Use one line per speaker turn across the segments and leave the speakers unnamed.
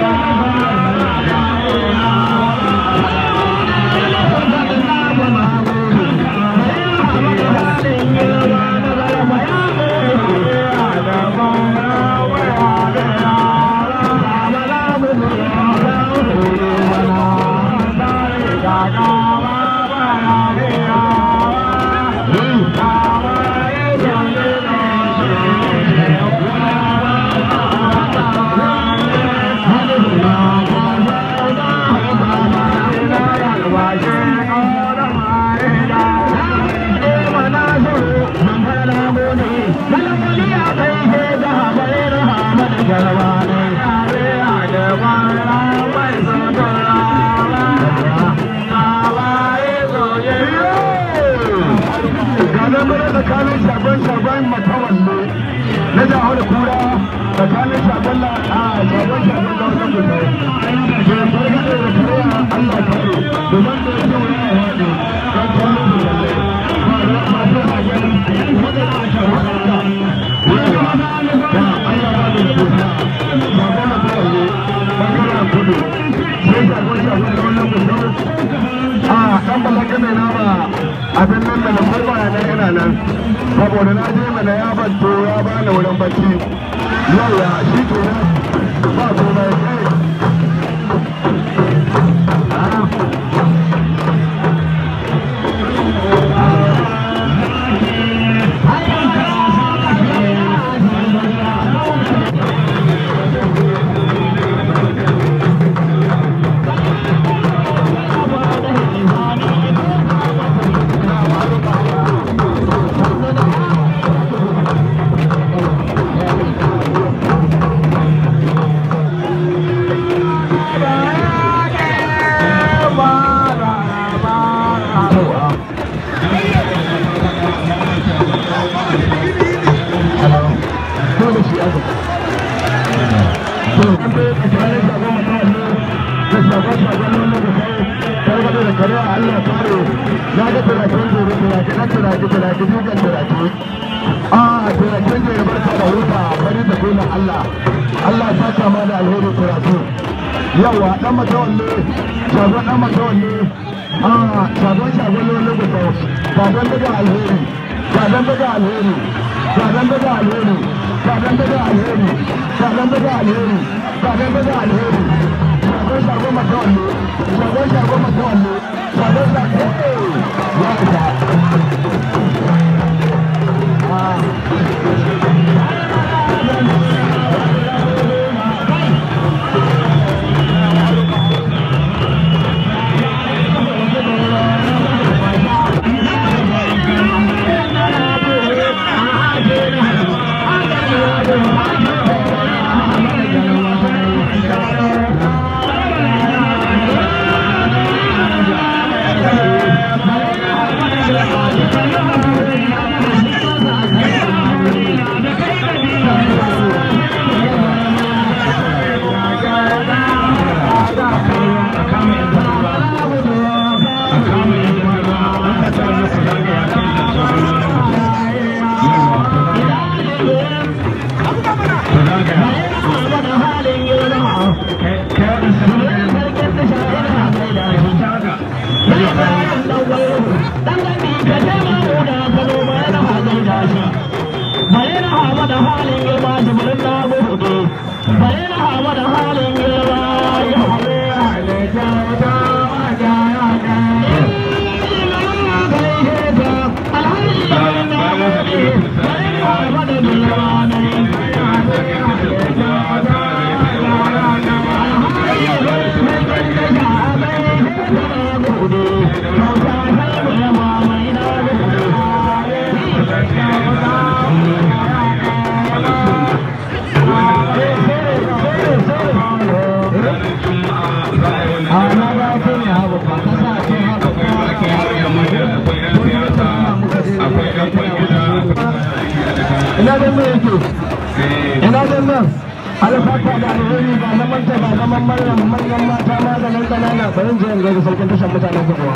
tsakanin shagon shagon matawalle na jawo da kura tsakanin shagon la a shagon shagon da wajen gudu ke fargaɗe da kariya allah kare domin da ya ce ya haɗe kan kwanan da lalle ba da masu hagen wadda da shagon da wani wani da allah ba da kusa shagon matawalle bangaren kudu sai shagon shagon da wajen gudu a ɗan balaka mai nama abin nan da na farba na yana nan saboda na je mana ya banto ya bani wurin bacci yau ya shi ke nan ba ko mai kai yawa dan matawalle shagon dan matawalle a shagon shagon wani gusa shagon daga alheri shagon daga alheri shagon daga alheri shagon daga alheri shagon daga alheri shagon daga alheri shagon shagon matawalle shagon shagon matawalle shagon shagon ya isa ina zan mai yake ina zan nan alfata da alheri ba na manta ba na manyan manyan mata ma da nan kanana barin jiyan gari sarkin tashar mutanen kuduwa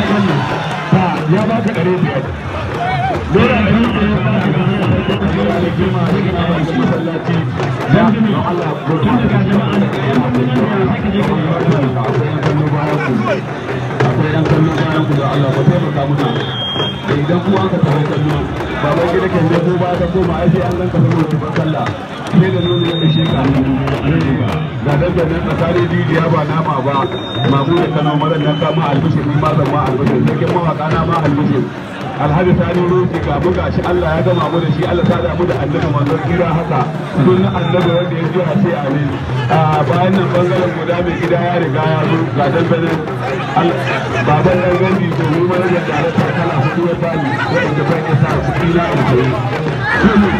ta ya ba ka ɗari biyar Dora ɗari biyar jima da gina ba da masallaci da Allah ko tun daga jama'a da kai ma da jama'a sake je kan akwai yan kallo bayan ku akwai yan kallo bayan ku da Allah ko taimaka muna idan kuma aka tafi kallo baban gida kan je ko ba ka koma ai sai an ganka saboda tuban sallah sai da nuna yadda shi ka ga dandanan tsakanin didiya ba nama ba mamu da kano maran nan kama albishir ni ma zan ma albishir sarkin mawaka na ma albishir alhaji sani roki ga mu gashi Allah ya gama mu da shi Allah ta da mu da annabi manzon kira haka sun annabi wanda ya ji a ce amin a bayan nan bangaren guda mai gida ya riga ya zo ga dandanan baban dan gandi to mu mai da tare ta kala hudu ya bani wanda ban ya sa su kila in kai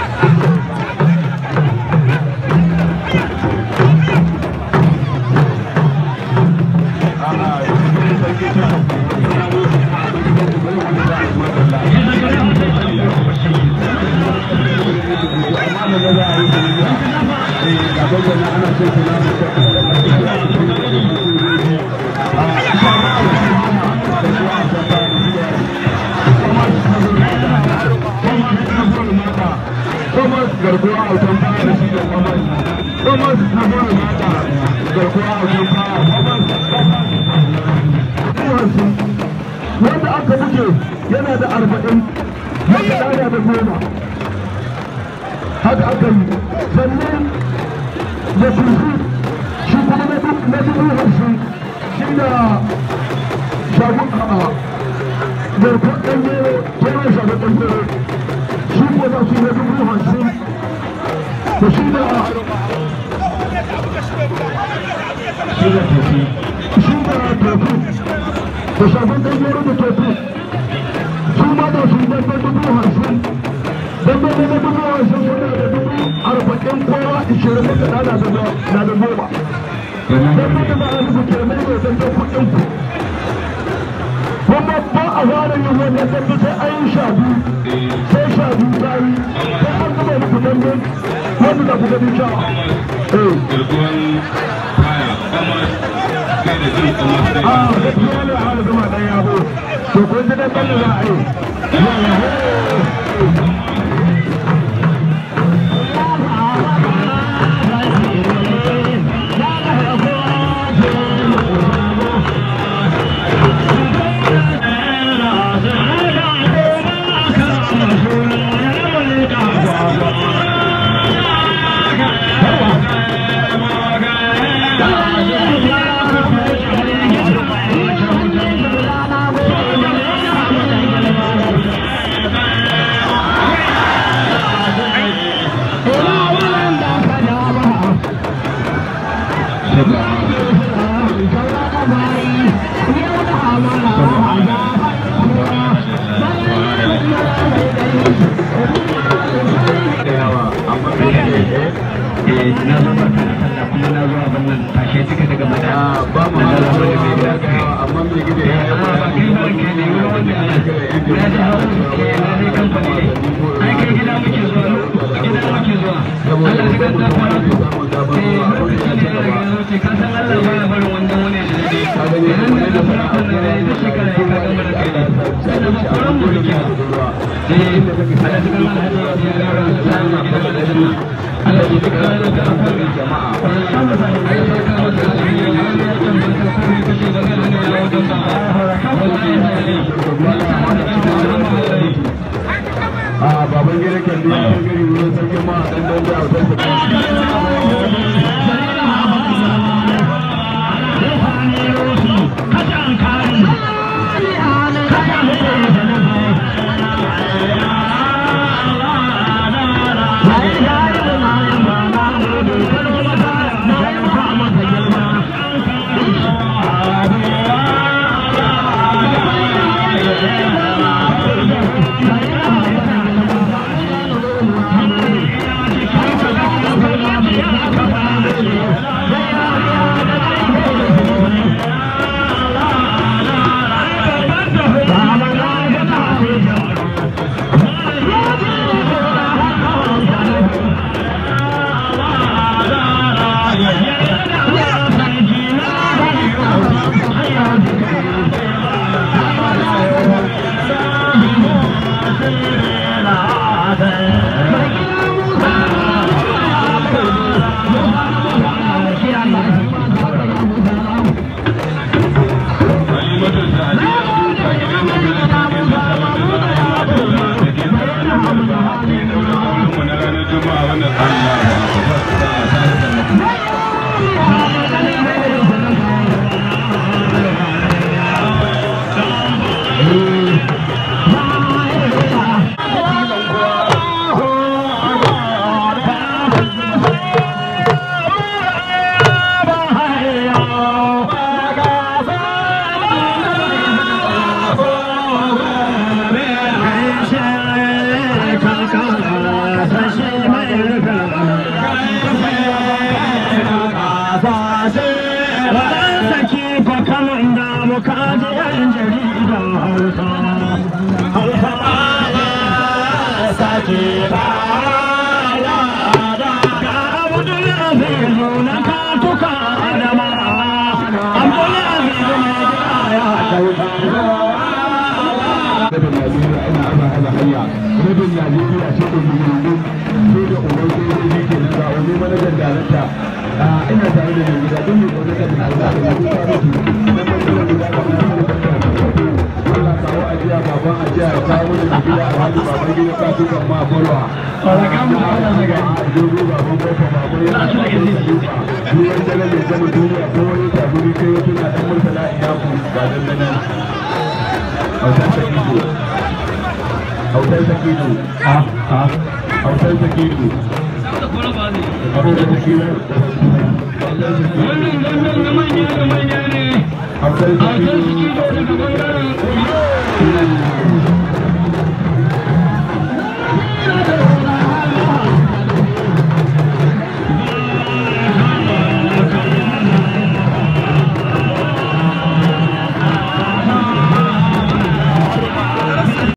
garkuwa a wutan fara da shi da kamar kamar na fara mata garkuwa a wutan fara wanda aka buge yana da arba'in wanda ɗaya da goma haka aka yi sannan da kurfi shi kuma na dubu hamsin shi da shagun a'a garkuwar ɗan yero kenan shagun ɗan yero shi ko za su yi na dubu hamsin da shi da shi da tofi shi da tofi da shagun ɗan yero da tofi su ma da su da dubu hamsin don bai da dubu hamsin suna da dubu arba'in kowa ishirin da na da na da goma don bai da ba a rubu ke mai mai don kuɗin ku kuma ba a fara yin wannan dambe sai an yi sha biyu sai sha biyu ta yi sai an gama muku dambe wanda da ku gani sha
garkuwan kaya kama kai da jin kama sai
a gaskiya ne a hana zama ɗan yabo to kun ji dambe da za a yi
na zo barka da sallah kuma na zo abin nan tashe duka daga bada
ba mu
na
hana
zo da mai gida
amma mai gida ya yi
amma ba kai ba kai ne wani wanda ana na ji hawa ke na dai kamfani ne ai kai gida muke zuwa gida muke zuwa Allah ya ganta fara eh lokaci ne ya riga ya wuce ka san Allah ba ya barin wanda wani da dai idan da da fara kan da da shekara ya ka gama da kai ne sai da koran mu rike eh Allah ya ganta alhaji ya ga ran sa ma ba da dinna Allah ya ganta da kan jama'a sama sai ai sai ka masa da ya ga ya tambata ko ne kace da ga ne ya wajen ba
a baban gida kan biya ta gari wurin sarkin ma dan dan da autar sa
Thank you.
na katuka adama abdullahi bin ya kauta
rabin Najeriya ina ana ana hanya rabin Najeriya ce da muhimmin sai da uban sojoji ke nan ga wani manajan darakta ina tare da mai gida don mai gwamnati da Allah da ya kuka mutu na bangaren guda da na da Allah kawo ajiya baban ajiya ya kawo mana da gida a hali baban gida ka tuka ma bolwa
Walakan mu ana daga
dogo baban kofa baban yana da duka ruwan dare mai zama duniya ko wani taburi kai wata na dan murtala ina ku ba dan nan autar sakido autar sakido
ha ha
autar sakido autar sakido
wannan gangan na manya da manya ne
autar
a kan
sakido
suke